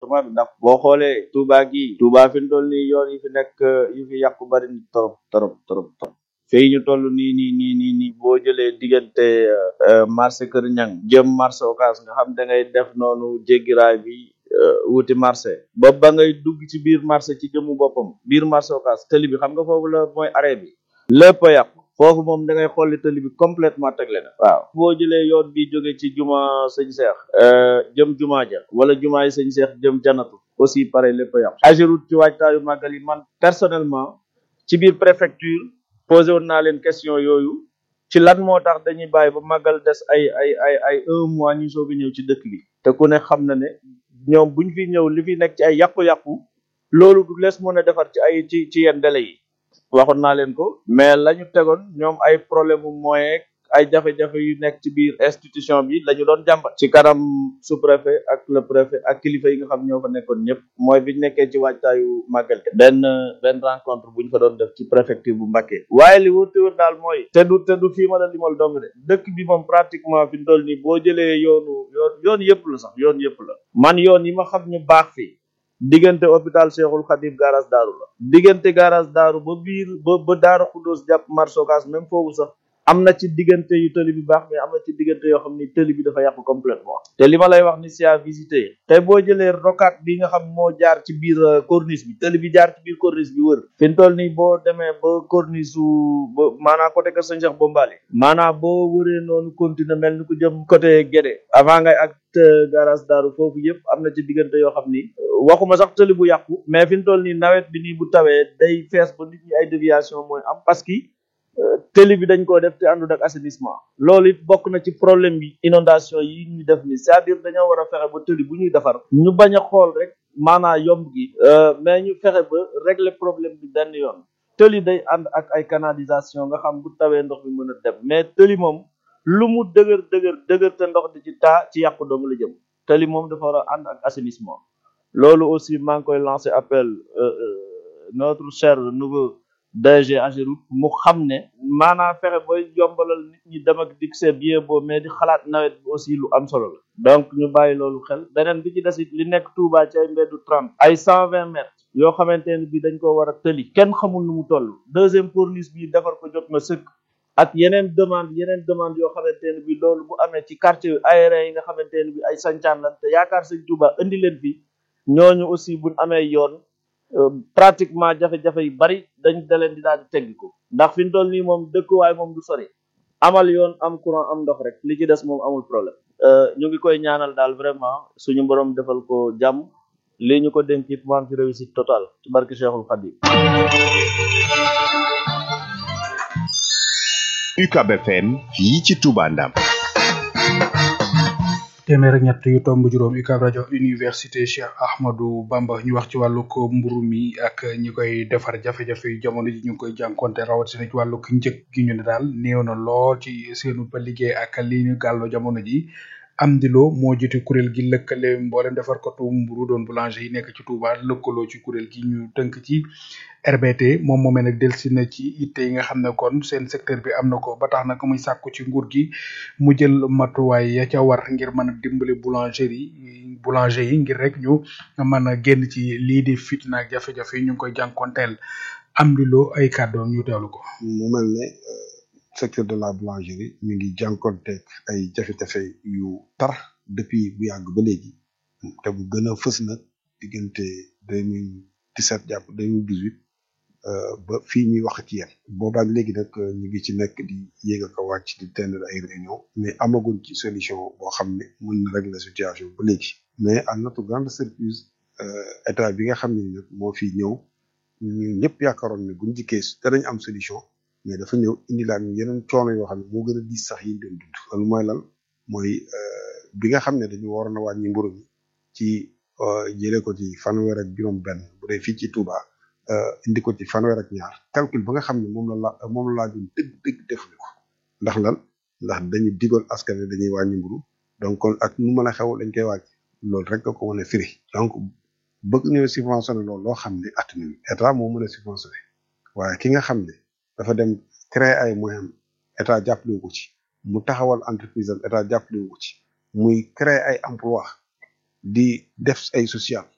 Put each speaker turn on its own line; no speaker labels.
département bi ndax boo xoolee Touba gii Touba fi mu toll nii yoon yi fi nekk yi fi yàqu bari ni trop trop trop trop fii ñu toll nii nii nii nii nii boo jëlee diggante marché Kër Ñang jëm marché Ocass nga xam da ngay def noonu jéggiraay bi wuti marché ba ba ngay dugg ci biir marché ci jëmu boppam biir marché Ocass tëli bi xam nga foofu la mooy arrêt bi lépp a yàqu foofu moom da ngay xolli tëli bi complètement tegle na waaw boo jëlee yoon bi jóge ci juma sëñ Seex jëm juma ja wala juma yi sëñ Seex jëm janatu aussi pareil lépp a yàqu Ageroute ci waajtaayu màggal yi man personnellement ci biir préfecture posé woon naa leen question yooyu ci lan moo tax dañuy bàyyi ba màggal des ay ay ay ay un mois ñu soog a ñëw ci dëkk bi te ku ne xam na ne ñoom buñ fi ñëw li fi nekk ci ay yàqu-yàqu loolu du lees mën a defar ci ay ci ci yenn délai yi waxoon naa leen ko mais la ñu tegoon ñoom ay problème mu moyen ay jafe-jafe yu nekk ci biir institution bi la ñu doon jàmbat ci kanam sous-préfet ak le préfet ak kilifa yi nga xam ñoo fa nekkoon ñëpp mooy bi ñu nekkee ci waajtaayu màggal ke benn benn rencontre bu ñu fa doon def ci préfecture bu Mbacké waaye li wër te wër daal mooy te du te du fii ma la limal dong de dëkk bi moom pratiquement fi mu toll nii boo jëlee yoonu yoon yoon yëpp la sax yoon yëpp la man yoon yi ma xam ñu baax fii diggante hôpital Cheikhul Khadim garage daaru la diggante garage daaru ba biir ba ba daara Xuddoos jàpp marché Ocass même foofu sax am na ci diggante yu tëli bi baax mais am na ci diggante yoo xam ni tëli bi dafa yàqu complètement te li ma lay wax ni c'est à visiter tey boo jëlee rocade bi nga xam moo jaar ci biir corniche bi tëli bi jaar ci biir corniche bi wër fi mu toll nii boo demee ba corniche su ba maanaam côté Kër Sëñ Cheikh Bombali maanaam boo wëree noonu continuer mel ni ku jëm côté Guédé avant ngay ak garage daaru foofu yëpp am na ci diggante yoo xam ni waxuma sax tëli bu yàqu mais fi mu toll nii nawet bi nii bu tawee day fees ba nit ñi ay déviation mooy am parce que tëli bi dañ koo def te àndul ak assainissement loolu it bokk na ci problème bi inondation yi ñuy def ni c'est-à-dire dañoo war a fexe ba tëli bu ñuy defar ñu bañ a xool rek maanaa yomb gi mais ñu fexe ba régler problème bi benn yoon tëli day ànd ak ay canalisation nga xam bu tawee ndox mi mën a dem mais tëli moom lu mu dëgër dëgër dëgër te ndox di ci taa ci yàqu dong la jëm tëli moom dafa war a ànd ak assainissement loolu aussi maa ngi koy lancer appel notre cher nouveau DG Ageroute mu xam ne maanaam fexe booy yombalal nit ñi dem ak dik c'est bien beau mais di xalaat nawet bi aussi lu am solo la donc ñu bàyyi loolu xel beneen bi ci des it li nekk Touba ci ay mbeddu trente ay cent vingt mètres yoo xamante ne bi dañ ko war a tëli kenn xamul nu mu toll deuxième corniche bi defar ko jot na sëkk ak yeneen demande yeneen demande yoo xamante ne bi loolu bu amee ci quartier aérien yi nga xamante ne bi ay sancaan lan te yaakaar sëñ Touba indi leen fi ñooñu aussi buñ amee yoon pratiquement jafe-jafe yu bari dañ da leen di daal di teggi ko ndax fi mu toll nii moom dëkkuwaay moom du sori amal yoon am courant am ndox rek li ci des moom amul problème ñu ngi koy ñaanal daal vraiment suñu borom defal ko jàmm lii ñu ko dénk it mu am ci réussite totale ci barke Cheikhul Khadim
UCAB FM fii ci Touba Ndam
téeméer ak ñett yu tomb juróom UCAB rajo université Cheikh Ahmadou Bamba ñu wax ci wàllu ko mburu mi ak ñi koy defar jafe-jafe yu jamono ji ñu ngi koy jànkonte rawatina ci wàllu ko njëg gi ñu ne daal néew na lool ci seenu ba liggéey ak li ñu gàllo jamono ji am di loo moo jiite kuréel gi lëkkale mboolem defar ko tu mburu doon boulanger yi nekk ci Touba lëkkaloo ci kuréel gi ñu tënk ci RBT moom moomee nag delsi na ci itte yi nga xam ne kon seen secteur bi am na ko ba tax nag muy sàkku ci nguur gi mu jël matuwaay ya ca war ngir mën a dimbali boulangerie yi boulanger yi ngir rek ñu mën a génn ci lii di fitna ak jafe-jafe yi ñu ngi koy jànkonteel am di loo ay kàddoom ñu teewlu ko.
mu mel ne secteur de la boulangerie mi ngi jànkonteeg ay jafe-jafe yu tar depuis bu yàgg ba léegi te bu gën a fës nag diggante deux mille dix-sept jàpp deux mille dix-huit ba fii ñuy wax ci yéen boobaak léegi nag ñu ngi ci nekk di yéeg ak a wàcc di tenir ay réunion mais amaguñ ci solution boo xam ne mën na régler situation ba léegi mais à notre grande surprise état bi nga xam ne nag moo fi ñëw ñu ñëpp yaakaaroon ne buñ jikkee danañ am solution mais dafa ñëw indi laan yeneen coono yoo xam ne moo gën a diis sax yi ñu doon dund loolu mooy lan mooy bi nga xam ne dañu waroon a wàññi mburu mi ci jëlee ko ci fanweer ak juróom benn bu dee fii ci Touba indi ko ci fanweer ak ñaar calcul ba nga xam ne moom la la moom la laajoon dëgg dëgg defuñu ko ndax lan ndax dañu digoon askan wi dañuy wàññi mburu donc kon ak nu mën a xew dañ koy wàññi loolu rek nga ko mën a firi donc bëgg ñëw subventionné loolu loo xam ne at nañu état moo mën a subventionné waaye ki nga xam ne dafa dem créer ay moyens état jàppale ko ci mu taxawal entreprise am état jàppale ko ci muy créer ay emploi di def ay social